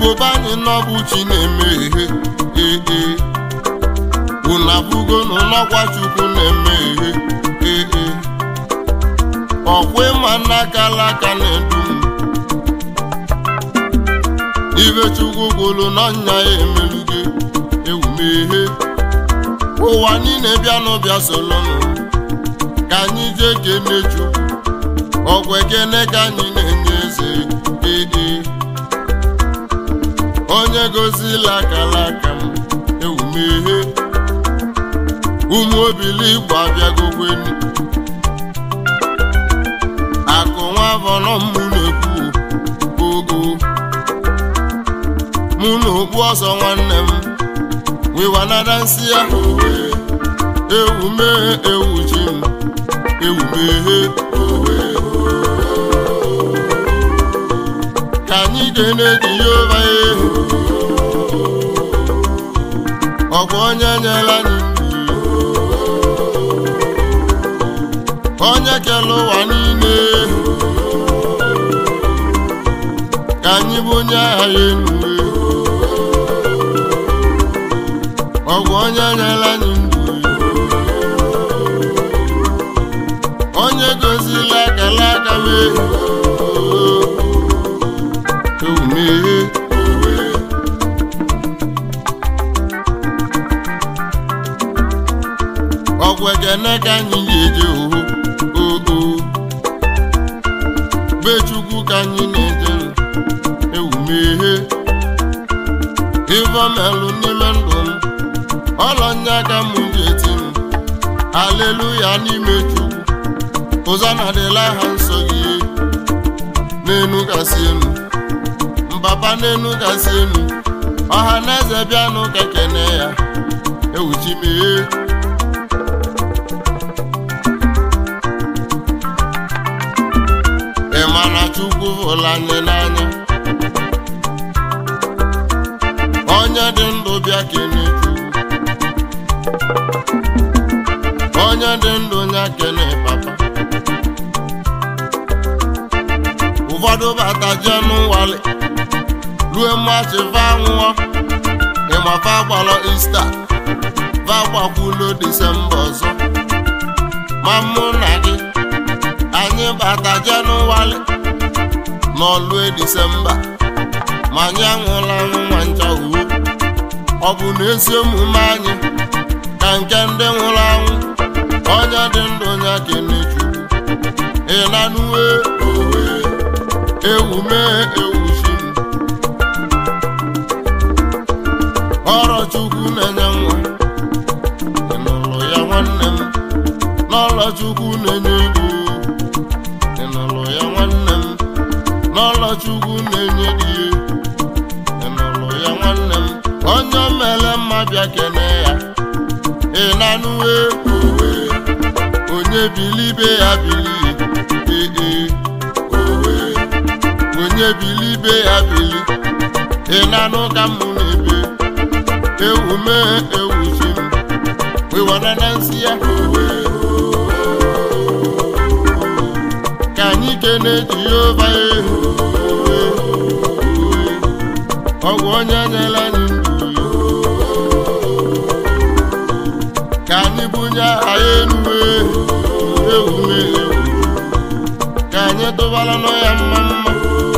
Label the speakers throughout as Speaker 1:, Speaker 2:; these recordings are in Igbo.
Speaker 1: igbo be anyị n'ọbụ chi na-emeghe ee unu abụgo n'ọkwa chukwu na-emeghe ee ọkwa ịma n'aka alaka na-edu m ibe chukwu gwụrụ n'ọnya ya emeluge ewumeghe ụwa niile bịa n'ụbịa solonụ ka anyị jee kene chukwu ọgwụ ekene ka anyị na-enye eze ee onye gozila akala aka m ewumeghe ụmụ obili igbo abịagokweni akụ nwa avọnọ mụ na-ekwu ogo mụ na okpu ọzọ nwanne m wiwanada nsị ya owe ewu mee ewu ji m ewu meghe owe ka anyị ga-ene jehova ehu ọ bụ onye nyela anyị ndụ onye kere ụwa niile ka anyị bụ onye agha ya enue ọgwụ onye nyere anyị ndụ onye gozila akala aka mee ewumeghe ọgwụ ekene ka anyị ga-eje oho oo be chukwu ka anyị na-eje ewumeghe ivomelụ n'ime ndụ m ọlọnye aka m ji eti m aleluya n'ime chukwu ụzọ na-adịla ha nsọ gị n'enu gasị enu mbaba n'enu gasị enu ọha na eze bịanụ ka kene ya ewuchimee ị ma na chukwu hụrụ anyị n'anya onye dị ndụ bịa kene chukwu onye dị ndụ nya kene papa ụfọdụ bata jee n'ụwali rue mmachi va nwụọ ịmafa gbalọ ista va gbakwulo disemba ọzọ ma mụ na gị anyị bata jee n'ụwali n'ọlue disemba ma anyị anwụla anwụ nwa ncha uwe ọ bụ na ezi omume anyị ka nke ndị nwụrụ anwụ onye dị ndụ ya kene chukwu ịnanuwe owe ewu mee ewu chi m ọrụ chukwu na-enye nwa ịnụlụ ya nwanne m n'ọlọ chukwu na-enye ego ịnụlụ ya nwanne m n'ọlọ chukwu na-enye di ịnụlụ ya nwanne m onye mere mma bịa kene ya ịnanuwe owe onye bilibe ya bili ee owe onye bilibe ya bili ịnanụ ka m na-ebe ewu mee ewu chi m wewana na nsị ya owe ka anyị kene jehova ehu owe owe ọgwụ onye nyere anyị ndụ ka anyị bunye aha ya enuwe ewu mee ewu ka anyị tụbara nọ ya mma mma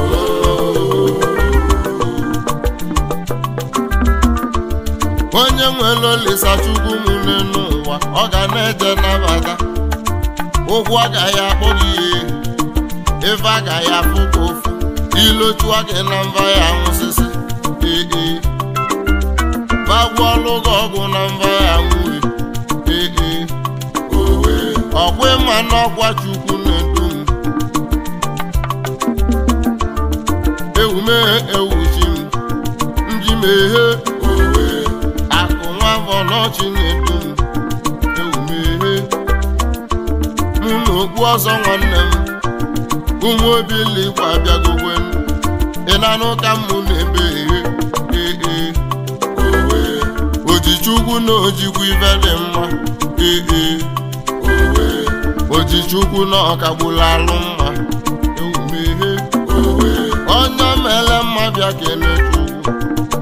Speaker 1: onye nwere olisa chukwu m n'ụwa ọ ga na-eje nabata ụkwụ agaghị akpọ gị ihe ife agaghị afụ ka ofu ilochua gị na mba ya nwụsịsị ee bagwuọlụ gị ọgwụ na mba ya nwue ee owe ọkwa ịma n'ọkwa chukwu na-edu m ewume ewuchi m nji meghe owe akụ nwa afọ n'ọchị na-edu m ewumeghe mụ na okpu ọzọ nwanne m ụmụ obili igwe abịagokwe m ịnanụ ka mụ na-ebe eghe ee owe ojichukwu na ojikwu ife dị mma ee owe ojichukwu na ọkagbula alụ mma ewumeghe owe onye mere mma bịa kene chukwu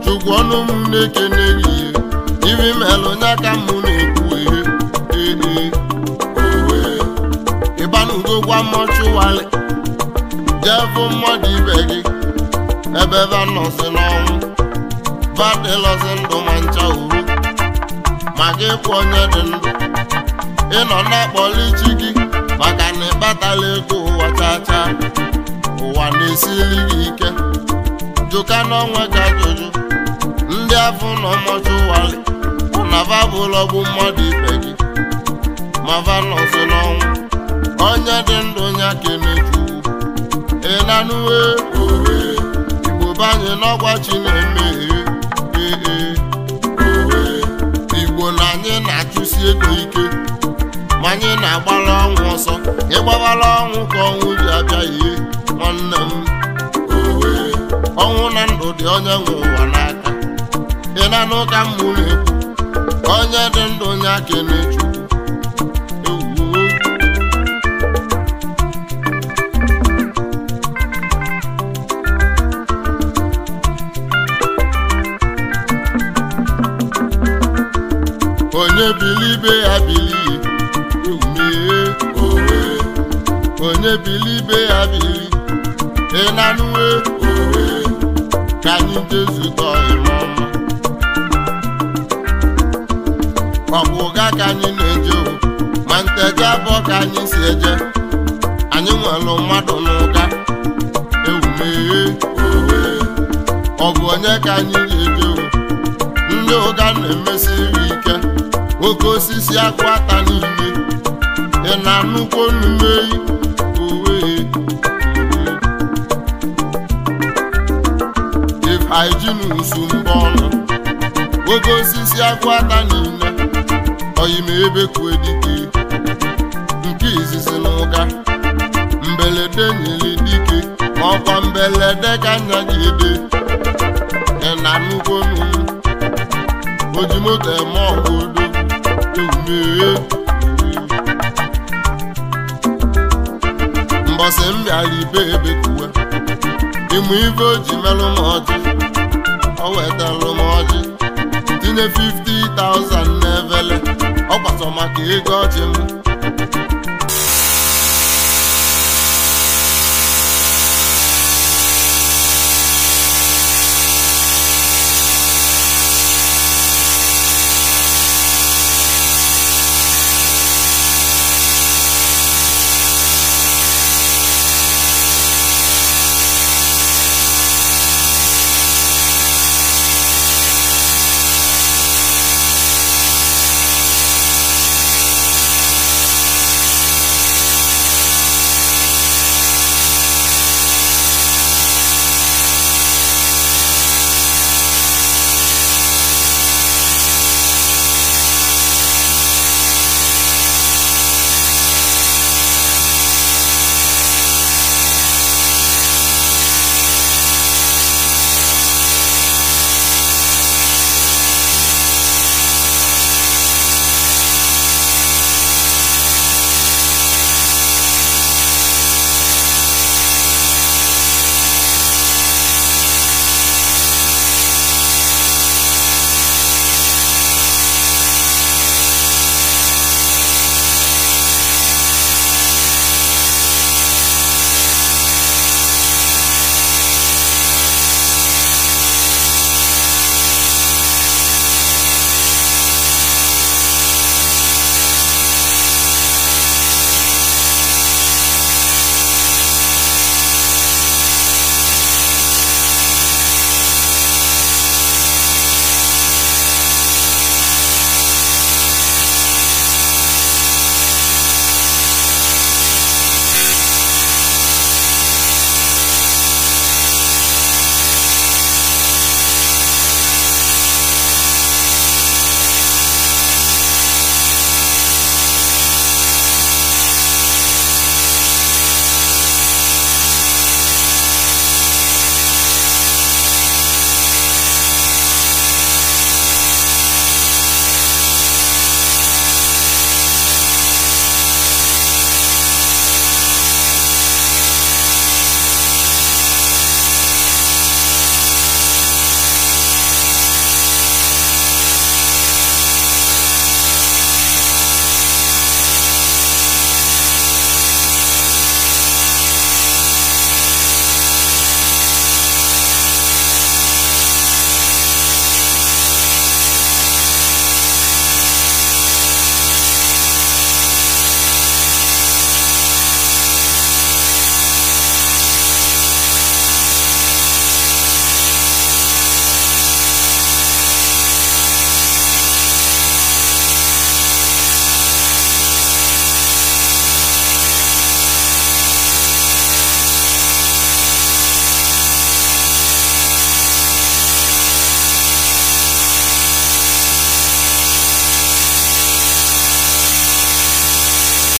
Speaker 1: chukwu ọnụ m na-ekene gị ibi melụ nya ka mụ na-ekwu ehe ee owe ịbanugo gwa mọchụwalị jee fụ mmadụ ibe gị ebe ebe nọzi n'ọnwụ badịlọzi ndụ ma ncha uru ma gị bụ onye dị ndụ ịnọ na-akpọli chi gị maka na ịkpatala ego ụwa chacha ụwa na-esili gị ike jụka n'onwe ka ajụjụ ndị afọ nọ mọchụwalị na babụlọgbu mmadụ ibe gị ma va nọzi n'ọnwụ onye dị ndụ ya kenechukwu ị na-anụwe owe igbo banye n'ọgwa chi na-eme ee ee owe igbo na anyị na-achụsi ego ike ma anyị na-agbara ọnwụ ọsọ ịgbabara ọnwụ ka ọnwụ ji abịa ihe nwanne m owe ọnwụ na ndụ dị onye nwe ụwa n'aka ị na-anụ ka m mụ na-ekwu onye dị ndụ ya kenechukwu ewuo onye bilibe ya bilie ewumee owe onye bilibe ya bili ịnanụwe owe ka anyị jezukọ ịmọma ọ bụ ụga ka anyị na-eje o ma nteje abụọ ka anyị si eje anyị nwere mmadụ n'ụga ewumee owe ọ bụ onye ka anyị ga-eje o ndị ụga na-emesiri ike oke osisi akwụ ata niile ị na-anụkwo nnumeyi owe ifeijinsu mbọ ọnụ oke osisi akwụ ata niile oyime ebe kwue dike nke izizi na ụga mbelede nyere dike ma ọkwa mbelede ka nya gị ede ị na-anụkwo nnu oji moto eme ọgụ odo ewumee mbọsị m bịara ibe ebe kuwe ịmụ ife o ji melụ m ọjị o wetalụ m ọjị tinye 50,000 n'evele ọ gbasọ maka ego ọjị m